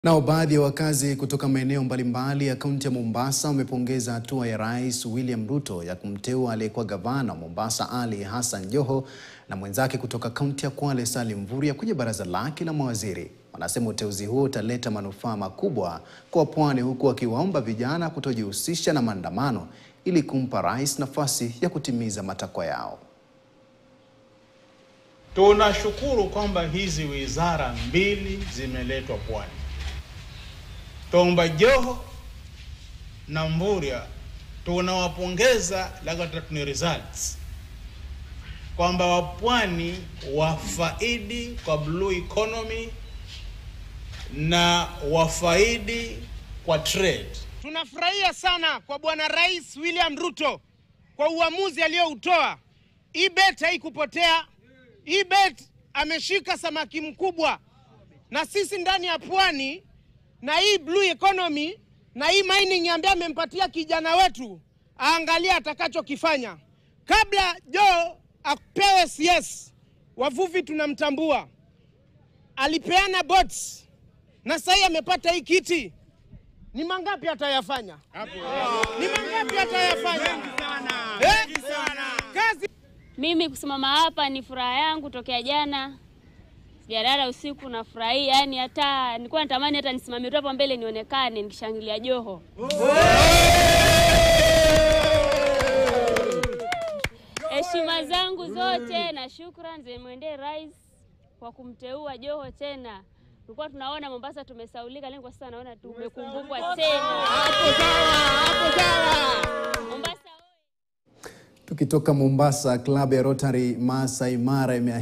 Nao baadhi ya wakazi kutoka maeneo mbalimbali ya kaunti ya Mombasa wamepongeza hatua ya Rais William Ruto ya kumteua aliyekuwa gavana wa Mombasa Ali Hassan Joho na mwenzake kutoka kaunti ya Kwale Salim Mvurya kwenye baraza lake la mawaziri. Wanasema uteuzi huo utaleta manufaa makubwa kwa pwani, huku wakiwaomba vijana kutojihusisha na maandamano ili kumpa rais nafasi ya kutimiza matakwa yao. Tunashukuru kwamba hizi wizara mbili zimeletwa pwani. Tomba Joho na Mvurya tunawapongeza, lakini tuna results kwamba wapwani wafaidi kwa blue economy na wafaidi kwa trade. Tunafurahia sana kwa Bwana Rais William Ruto kwa uamuzi aliyoutoa. Hii bet haikupotea. Hii bet ameshika samaki mkubwa, na sisi ndani ya pwani na hii blue economy na hii mining ambaye amempatia kijana wetu, aangalia atakachokifanya. Kabla Joe apewe CS, wavuvi tunamtambua, alipeana boats na sasa amepata hii kiti. Ni mangapi atayafanya? Ni mangapi atayafanya? Eh? Kazi Mimi kusimama hapa ni furaha yangu tokea jana, sijalala usiku, nafurahia yani, hata nilikuwa natamani hata nisimame tu hapo mbele nionekane nikishangilia Joho. Heshima zangu zote na shukrani zimwendee rais kwa kumteua Joho tena. Tulikuwa tunaona Mombasa tumesaulika, lakini kwa sasa naona tumekumbukwa tena. Mombasa Tukitoka Mombasa, klabu ya Rotary Masai Mara ime